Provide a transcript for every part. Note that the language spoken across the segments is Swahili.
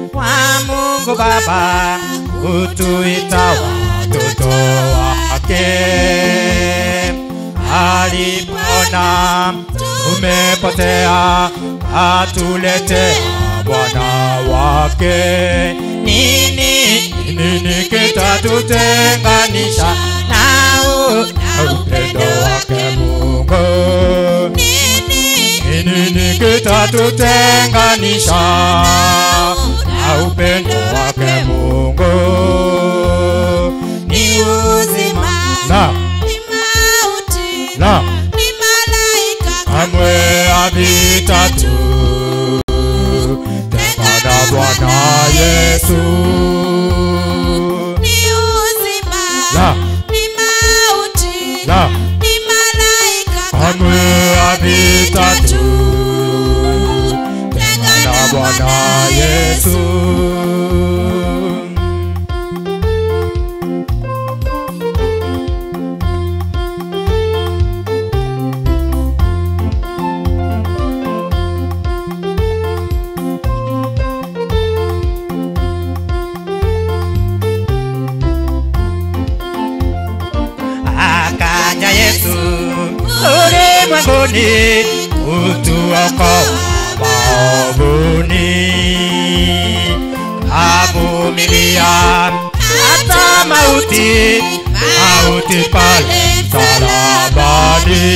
wa Mungu Baba kutuita watoto wake. Alipona tumepotea, atuletea Bwana wake. Nini nini kitatutenganisha nao na upendo wake Mungu? Nini kitatutenganisha na upendo wake Mungu? Ni uzima, Na ni mauti, na ni malaika kamwe havitatu tengana Bwana Yesu. ni uzima, Na ni mauti, na ni malaika kamwe havitatu tengana Bwana Yesu. akaja Yesu ulimwenguni kutuokoa maovuni, avumilia hata mauti, mauti pale msalabani.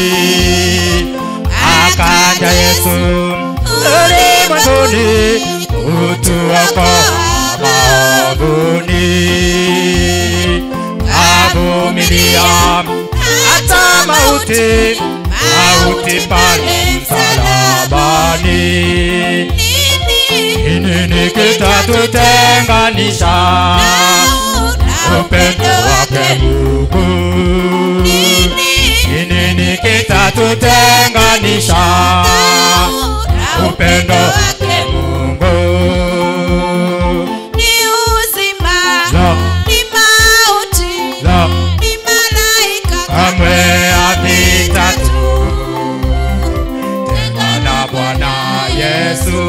Akaja Yesu ulimwenguni kutuokoa maovuni avumilia hata mauti, mauti pale msalabani. Nini kitatutenganisha upendo wake Mungu? Nini kitatutenganisha upendo wake Mungu? ni uzima, La, ni mauti, la, ni malaika kamwe havitatu tengana Bwana Yesu.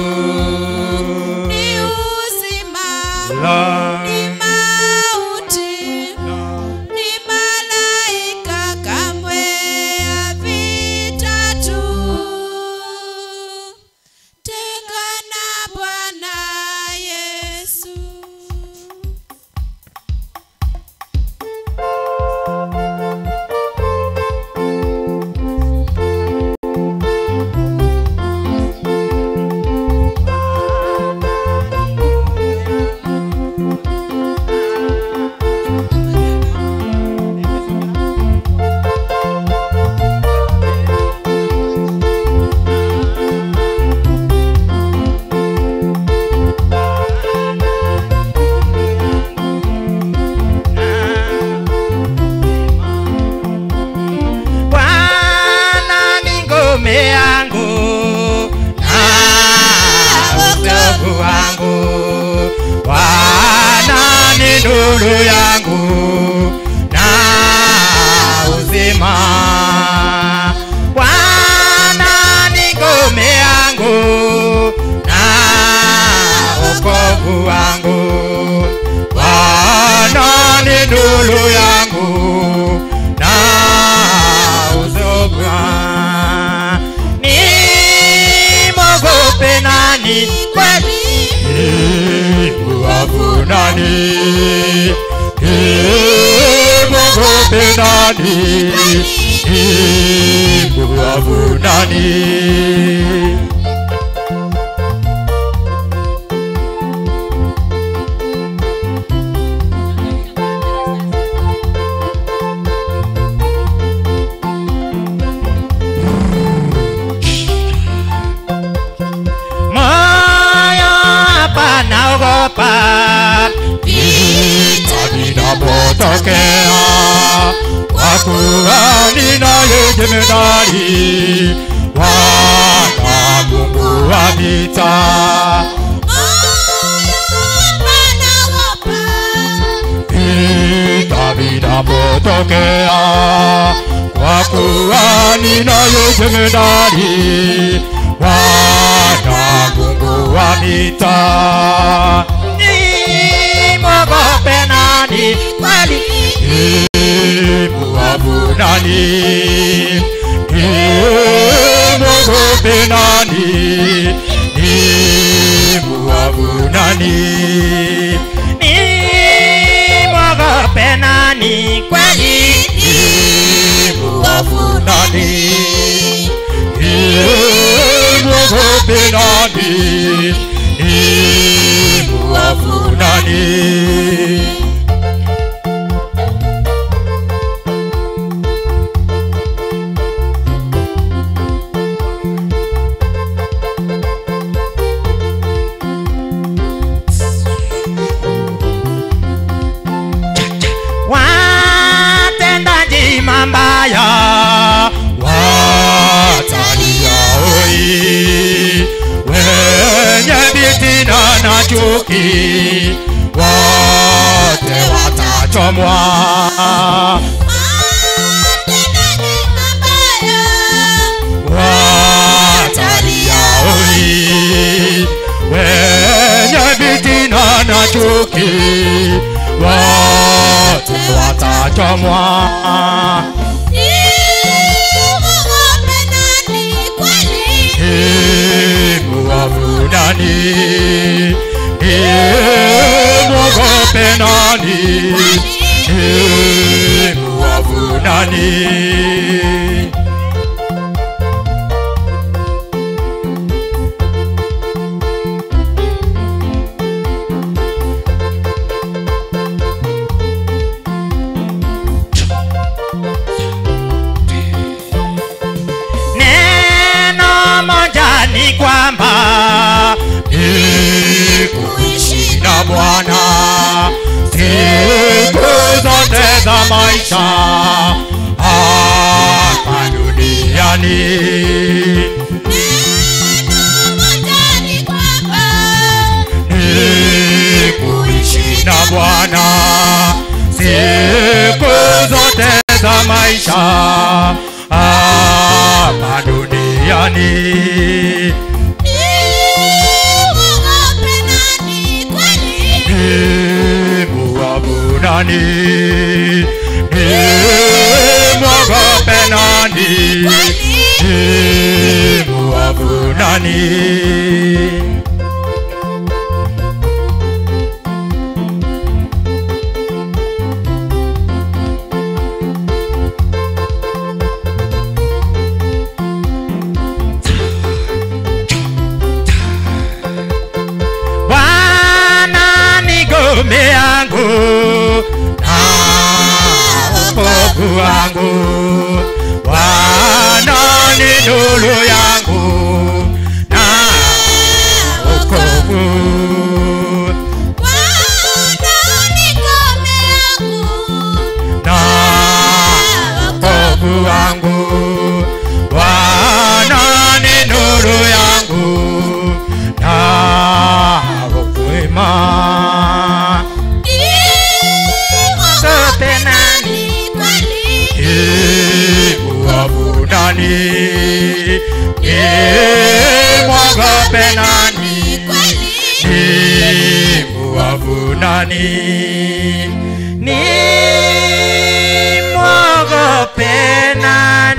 ni uzima, La, ni mauti, ni malaika kamwe havitatu tengana Bwana Yesu. Bwana ni ngome yangu na wokovu wangu. Bwana ni nuru yangu na uzima. Bwana ni ngome yangu na wokovu wangu. Bwana ni nuru yangu na uzima. Nimwogope nani kweli? Mwogope nani? Mwogope nani? Mwogope nani? moyo hapa naogopa vita vinapotokea, kwa kuwa ninaye jemedari Bwana Mungu wa vita. Vita vinapotokea, kwa kuwa ninaye jemedari Bwana Mungu wa vita. Nimwogope nani kweli? Nimwogope nani? Nimwogope nani? Nimwogope nani? Nimwogope nani kweli? Nimwogope nani? Nimwogope nani? Nimwogope nani? watendaji mambaya watalia oi, wenye vitina na chuki wote watachomwa. Watalia oi, wenye vitina na chuki wote watachomwa. Muovu nani? Mwogope nani? Muovu nani? Neno moja ni kwamba ni kuishi na Bwana siku zote za maisha hapa duniani. Ni kuishi na Bwana siku zote za maisha hapa duniani. Muovu nani? Nimwogope nani? Muovu nani? Bwana ni ngome yangu na wokovu wangu, Bwana ni nuru yangu na wokovu. Na wokovu wangu, Bwana ni nuru yangu na wokovu Sote nani? Muovu nani? Nimwogope nani? Muovu nani? Nimwogope nani?